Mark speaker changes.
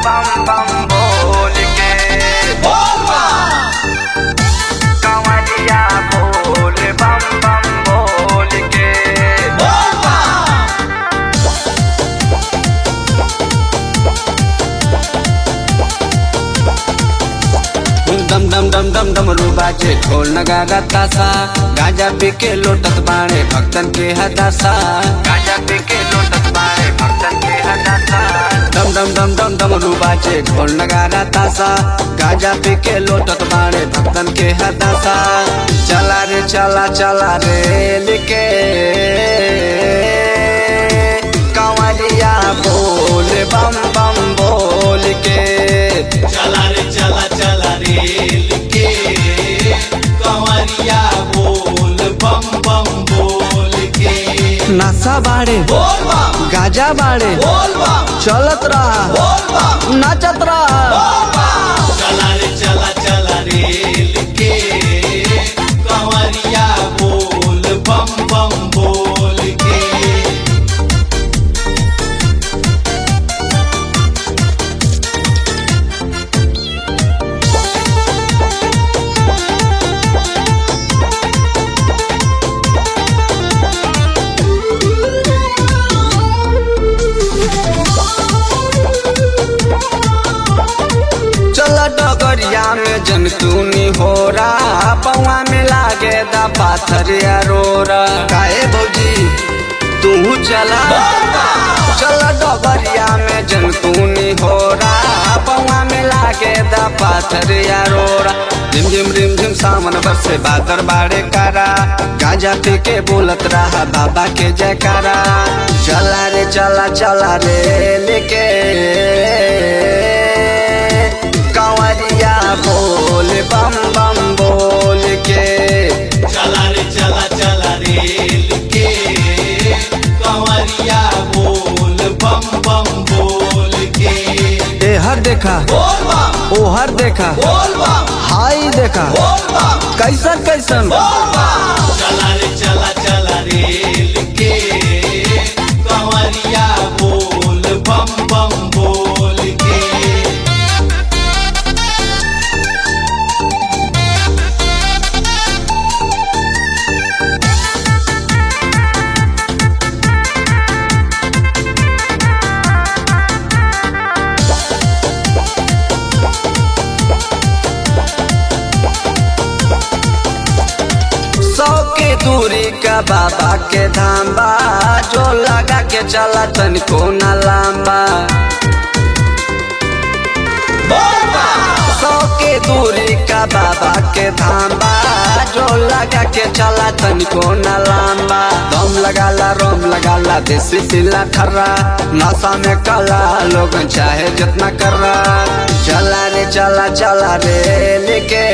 Speaker 1: बम बम बोल के कंवरिया बोल बम बम बोल के
Speaker 2: दम दम दम दम दम बाजे ढोल नगारा तासा गाजा पी के लोटत बाणे भक्तन के हदासा
Speaker 1: गाजा पी के लोटत बाड़े भक्तन के हदासा
Speaker 2: दम दम दम दम दम बाजे ढोल नगारा तासा गाजा पी के लोटत बाणे भक्तन के हदासा चला रे चला चला रे लिके कंवरिया बोल बम बम बोल के
Speaker 3: चला रे चला चला रे लिखे कंवरिया बोल बम बम बोल के
Speaker 2: नशा बाड़े
Speaker 3: बोल बम
Speaker 2: गाजा बाड़े
Speaker 3: बोल बम
Speaker 2: चलत रहा
Speaker 3: बोल बम
Speaker 2: नाचत रहा
Speaker 3: चला रे चला चला रे लिखे कंवरिया बोल बम बम बोल के
Speaker 2: चल डगरिया में जनतूनी हो रहा पौआ में लागे दा पाथर रोरा काहे भौजी तू चला चल डगरिया में जनतूनी हो रहा पौआ में लागे दा पाथर रोरा झिम झिम रिम झिम सावन बरसे बादर बाड़े कारा गाजा पी के बोलत रहा बाबा के जयकारा चला रे चला चला रे लेके कंवरिया बोल बम बम बोल के
Speaker 3: चला रे चला चला रे लिखे कंवरिया बोल बम बम बोल के
Speaker 2: ए हर देखा
Speaker 3: बोल बम
Speaker 2: ओ हर देखा
Speaker 3: बोल बम
Speaker 2: हाई देखा
Speaker 3: बोल बम
Speaker 2: कैसन कैसन
Speaker 3: चला रे चला चला रे लिखे कंवरिया बोल बम बम बोल के
Speaker 2: सौ के दूरी का बाबा के धाम बा जो लगा के चला तनिको न लांबा सौ के दूरी का बाबा के धाम बा जो लगा के चला तनिको न लांबा दम लगाला रोम लगाला देसी पिला खर्रा नशा में कला लोग चाहे जितना कर रहा चला रे चला चला रे लेके